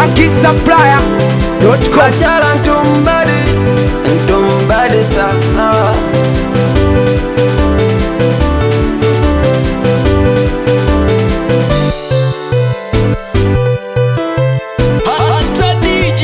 shankisupplier.com Machala ntumbadi ntumbadi sana Hata DJ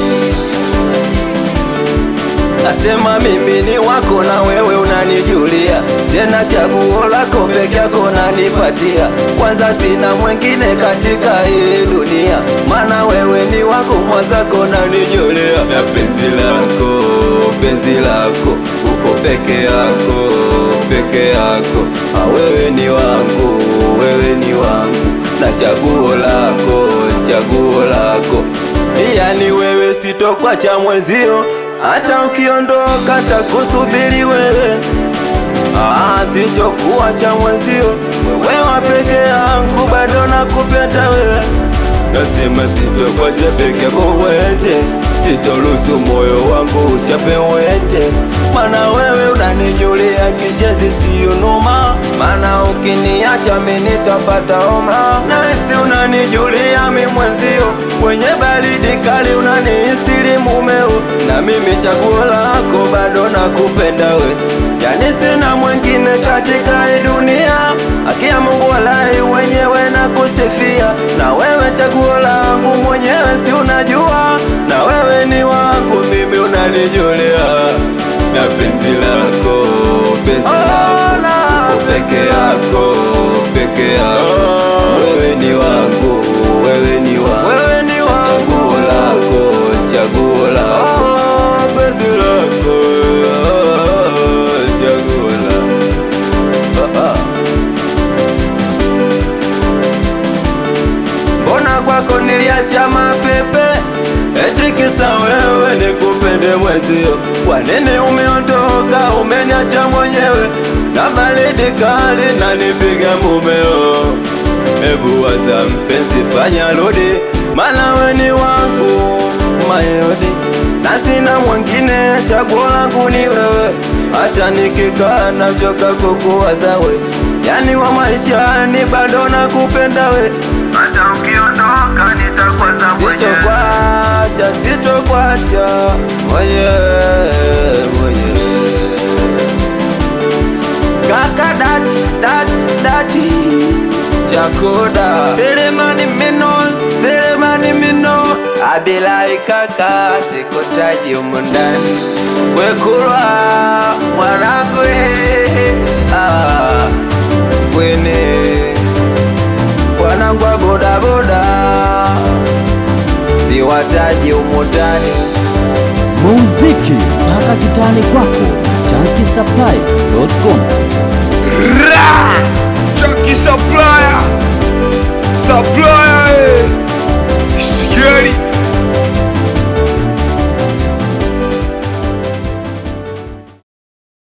Nasema mimi ni wako na wewe unanijulia, tena chaguo lako peke yako nanipatia. Kwanza sina mwingine katika hii dunia, maana wewe ni wako mwazako nanijulia. Na penzi lako, penzi lako, uko peke yako, peke yako. Ah, wewe ni wangu, wewe ni wangu, na chaguo lako, chaguo lako yani wewe sitokwacha mwenzio, hata ukiondoka takusubiri wewe. Ah, sitokuacha mwenzio, wewe wa peke yangu, bado nakupenda wewe. Nasema sitokwacha peke yako wete, sitoruhusu moyo wangu uchape wete, mana wewe unanijulia kishezi siyo noma, mana ukiniacha mimi nitapata homa. Nahisi unanijulia mi mwenzio, kwenye baridi kali unanistiri mumeo, na mimi chaguo lako bado nakupenda we, yani sina mwingine katika hii dunia, akia Mungu walai wenyewe na kusifia, na wewe chaguo langu mwenyewe, si unajua, na wewe ni wangu mimi, unanijulia na penzi lako, penzi lako peke yako, peke yako, wewe ni wangu, wewe ni wangu, wewe ni wangu, chaguo lako, chaguo lako, penzi lako, chaguo lako. Ah, ah. Mbona kwako niliacha mapepe eti kisa wewe nikupende mwenzio? Kwa nini umeondoka umeniacha mwenyewe na baridi kali na nipiga mumeo? Hebu waza mpenzi, fanya rudi, maana we ni wangu mayodi na sina mwingine, chaguo langu ni wewe. Hata nikikaa nachoka kukuwaza we, yani wa maishani bado nakupenda we hata ukiondoka nitakwaza mwenyewe. Sitokwacha, sitokwacha mwenyewe mwenyewe. Kaka dachi dachi dachi chakoda Selemani mino Selemani mino Abilai kaka sikotaji humu ndani Wekulwa mwanangu eh, ah, Kwene wanangu wa bodaboda siwataji humu ndani muziki mpaka kitani kwako shankisupplier.com